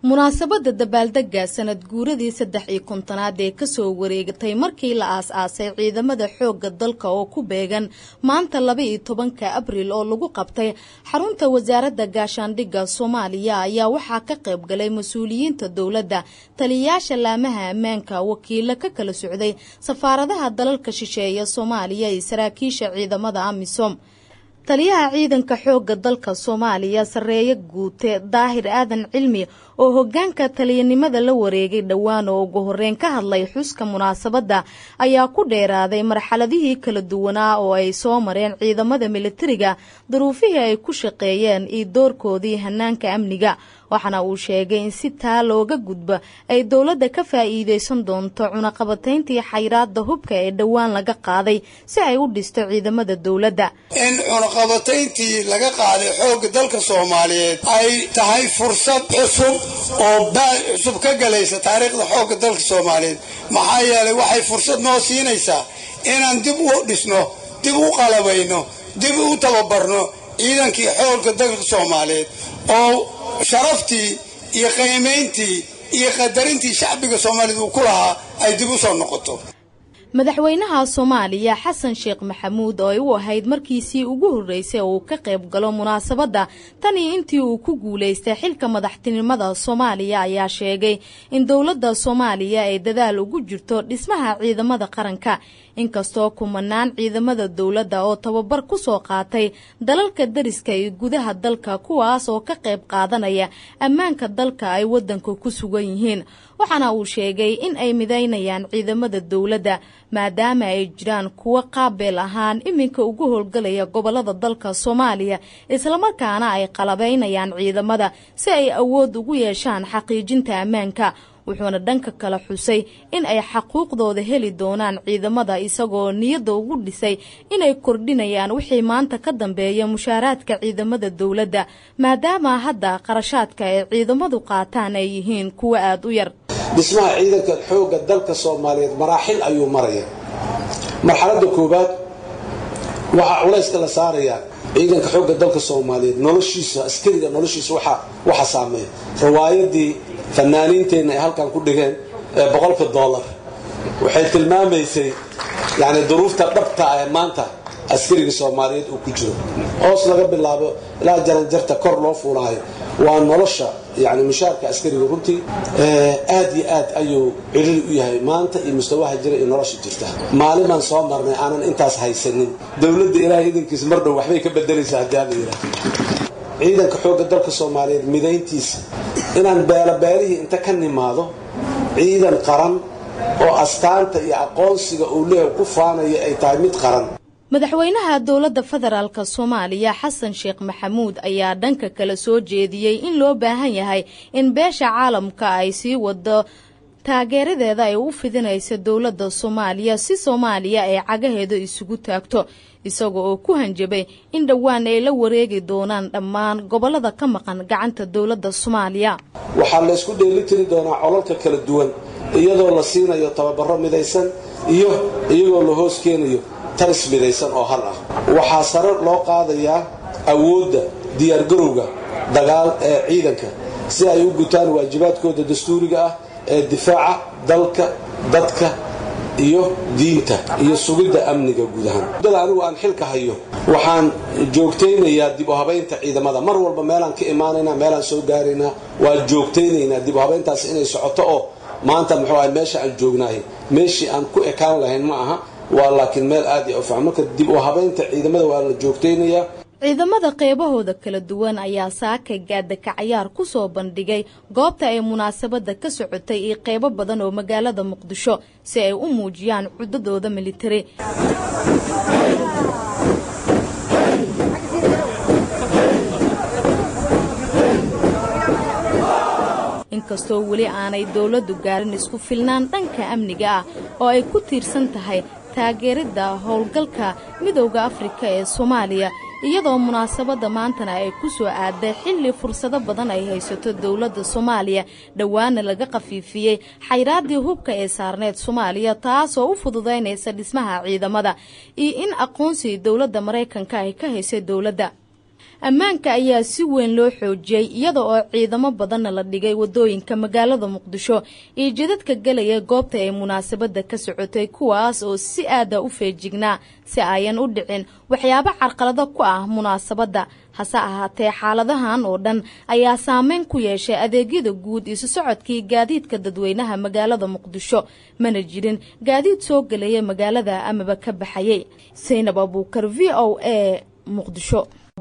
munaasabadda dabaaldega sanad guuradii saddex iyo kontonaad ee kasoo wareegatay markii la aas-aasay ciidamada xoogga dalka oo ku beegan maanta laba iyo tobanka abriil oo lagu qabtay xarunta wasaaradda gaashaandhigga soomaaliya ayaa waxaa ka qayb galay mas-uuliyiinta dowladda taliyayaasha laamaha ammaanka wakiilo ka kala socday safaaradaha dalalka shisheeya soomaaliya iyo saraakiisha ciidamada amisom taliyaha ciidanka xoogga dalka soomaaliya sareeye guute daahir aadan cilmi oo hogaanka taliyanimada la wareegay dhowaan oo ugu horeyn ka hadlay xuska munaasabadda ayaa ku dheeraaday marxaladihii kala duwanaa oo ay soo mareen ciidamada militariga duruufihii ay ku shaqeeyeen iyo doorkoodii hanaanka amniga waxaana uu sheegay in si taa looga gudbo ay dowladda ka faa'iideysan doonto cunaqabatayntii xayraadda hubka ee dhowaan laga qaaday si ay u dhisto ciidamada dowladda in cunaqabatayntii laga qaaday xoogga dalka soomaaliyeed ay tahay fursad cusub oo baal cusub ka galaysa taariikhda xoogga dalka soomaaliyeed maxaa yeelay waxay fursad noo siinaysaa inaan dib u dhisno dib u qalabayno dib u tababarno ciidankii xoogga dalka soomaaliyeed oo sharaftii iyo qiimayntii iyo qadarintii shacbiga soomaaliyeed uu ku lahaa ay dib u soo noqoto madaxweynaha soomaaliya xasan sheekh maxamuud oo ay u ahayd markiisii ugu horreysay oo uu ka qayb galo munaasabadda tanii intii uu ku guulaystay xilka madaxtinimada soomaaliya ayaa sheegay in dowladda soomaaliya ay dadaal ugu jirto dhismaha ciidamada qaranka inkastoo kumanaan ciidamada dowladda oo tababar ku soo qaatay dalalka dariska iyo gudaha dalka kuwaas oo ka qayb qaadanaya ammaanka dalka ay waddanka ku sugan yihiin waxaana uu sheegay in ay midaynayaan ciidamada dowladda maadaama ay jiraan kuwo qaabeel ahaan iminka ugu howlgalaya gobolada dalka soomaaliya islamarkaana ay qalabaynayaan ciidamada si ay awood ugu yeeshaan xaqiijinta ammaanka wuxuuna dhanka kale xusay in ay xaquuqdooda heli doonaan ciidamada isagoo niyadda ugu dhisay inay kordhinayaan wixii maanta ka dambeeya mushaaraadka ciidamada dowladda maadaama hadda qarashaadka ay ciidamadu qaataan ay yihiin kuwo aada u yar dhismaha ciidanka xoogga dalka soomaaliyeed maraaxil ayuu maraya marxaladda koowaad waxaa culayska la saarayaa ciidanka xoogga dalka soomaaliyeed noloshiisa askariga noloshiisa waxa saameeya riwaayadii fanaaniinteenna ay halkan ku dhigeen ee boqolka dollar waxay tilmaamaysay yani duruufta dhabta ee maanta askariga soomaaliyeed uu ku jiro hoos laga bilaabo ilaa jaranjarta kor loo fuulaayo waa nolosha yani mushaarka askariga runtii aad iyo aad ayuu ciriri u yahay maanta iyo mustawaha jira iyo nolosha jirta maalin baan soo marnay aanan intaas haysanin dowladda ilaahay idankiisa mar dhow waxbay ka bedelaysaa haddii ala yidhaah ciidanka xoogga dalka soomaaliyeed midayntiisa inaan beelabeelihii inta ka nimaado ciidan qaran oo astaanta iyo aqoonsiga uu leeyahay ku faanaya ay tahay mid qaran madaxweynaha dowladda federaalk soomaaliya xasan sheekh maxamuud ayaa dhanka kale soo jeediyey in loo baahan yahay in beesha caalamka ay sii wado taageeradeeda ay u fidinaysa dowladda soomaaliya si soomaaliya ay cagaheeda isugu taagto isaga oo ku hanjabay in dhowaan ay la wareegi doonaan dhammaan gobollada ka maqan gacanta dowladda soomaaliya waxaa laysku dheelitiri doonaa colalka kala duwan iyadoo la siinayo tababaro midaysan iyo iyagoo la hoos keenayo taris midaysan oo hal ah waxaa sare loo qaadayaa awoodda diyaargarowga dagaal ee ciidanka si ay u gutaan waajibaadkooda dastuuriga ah ee difaaca dalka dadka iyo diinta iyo sugidda amniga guud ahaan muddada anigu aan xilka hayo waxaan joogtaynayaa dib u habaynta ciidamada mar walba meelaan ka imaanaynaa meelaan soo gaaraynaa waan joogtaynaynaa dib u habayntaas inay socoto oo maanta muxuu ahay meesha aan joognahay meeshii aan ku ekaan lahayn ma aha waa laakiin meel aad iyo ufiican marka dib u habaynta ciidamada waa la joogtaynayaa ciidamada qeybahooda kala duwan ayaa saaka gaadaka cayaar ku soo bandhigay goobta ay munaasabadda ka socotay iyo qeybo badan oo magaalada muqdisho si ay u muujiyaan cudadooda militari inkastoo weli aanay dowladdu gaarin isku filnaan dhanka amniga ah oo ay ku tiirsan tahay taageeridda howlgalka midowda afrika ee soomaaliya iyadoo munaasabadda maantana ay ku soo aaday xilli fursado badan ay haysato dowladda soomaaliya dhowaana laga khafiifiyey xayraaddii hubka ee saarneed soomaaliya taasoo u fududaynaysa dhismaha ciidamada iyo in aqoonsiga dowladda maraykanka ay ka haysay dowladda ammaanka ayaa si weyn loo xoojiyey iyada oo ciidamo badanna la dhigay wadooyinka magaalada muqdisho iyo jidadka gelaya goobta ay munaasabadda ka socotay kuwaas oo si aada u feejignaa si ayan u dhicin waxyaabo carqalado ku ah munaasabadda hase ahaatee xaaladahan oo dhan ayaa saameyn ku yeeshay adeegyada guud isu socodkii gaadiidka dadweynaha magaalada muqdisho mana jirin gaadiid soo gelaya magaalada amaba ka baxayay saynab abuukar v o a muqdisho